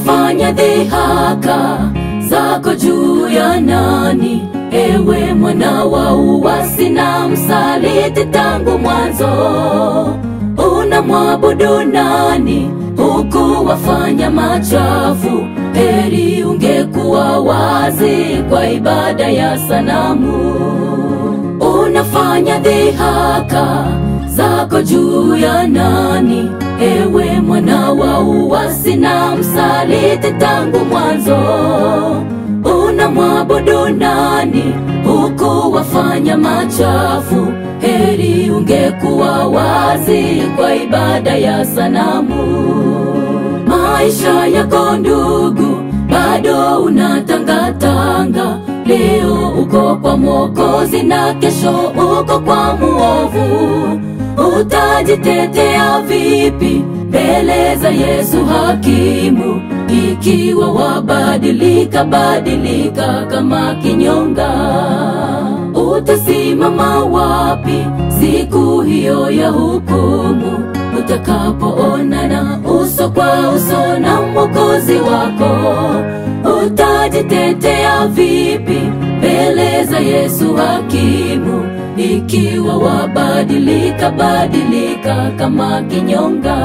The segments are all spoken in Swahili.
unafanya dhihaka zako juu ya nani? Ewe mwana wa uasi na msaliti tangu mwanzo, unamwabudu nani huku wafanya machafu? Heri ungekuwa wazi kwa ibada ya sanamu. Unafanya dhihaka zako juu ya nani? Ewe mwana wa uasi na msaliti tangu mwanzo, unamwabudu nani huku wafanya machafu? Heri ungekuwa wazi kwa ibada ya sanamu. Maisha yako ndugu, bado unatangatanga. Leo uko kwa Mwokozi na kesho uko kwa muovu. Utajitetea vipi mbele za Yesu hakimu, ikiwa wabadilika badilika kama kinyonga? Utasimama wapi siku hiyo ya hukumu, utakapoonana uso kwa uso na Mwokozi wako? Utajitetea vipi mbele za Yesu hakimu, ikiwa wabadilika badilika kama kinyonga?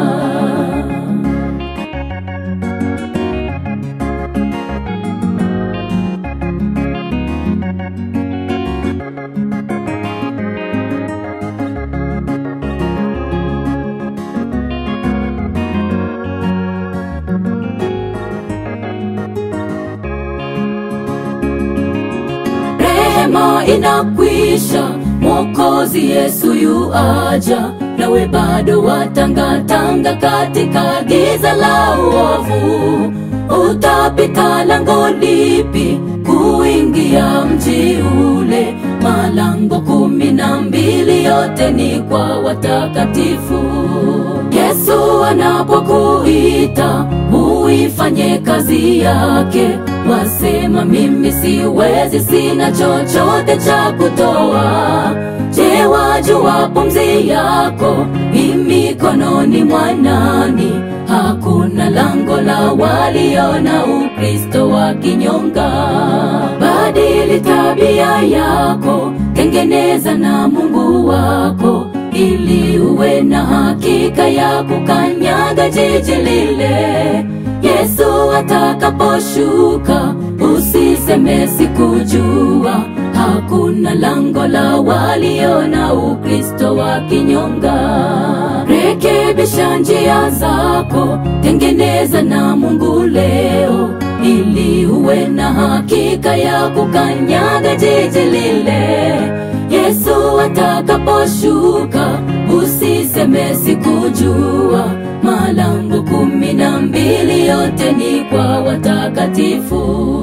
Rehema inakwisha, Mwokozi Yesu yu aja, nawe bado watangatanga katika giza la uovu. Utapita lango lipi kuingia mji ule? Malango kumi na mbili yote ni kwa watakatifu. Yesu anapokuita uifanye kazi yake, wasema mimi siwezi, sina chochote cha kutoa. Je, wajua pumzi yako i mikononi mwa nani? Hakuna lango la walio na Ukristo wa kinyonga. Badili tabia yako, tengeneza na Mungu wako ili uwe na hakika ya kukanyaga jiji lile. Yesu atakaposhuka, usiseme sikujua. Hakuna lango la walio na Ukristo wa kinyonga. Rekebisha njia zako, tengeneza na Mungu leo, ili uwe na hakika ya kukanyaga jiji lile. Yesu atakaposhuka, usiseme sikujua. Malango kumi na mbili yote ni kwa watakatifu.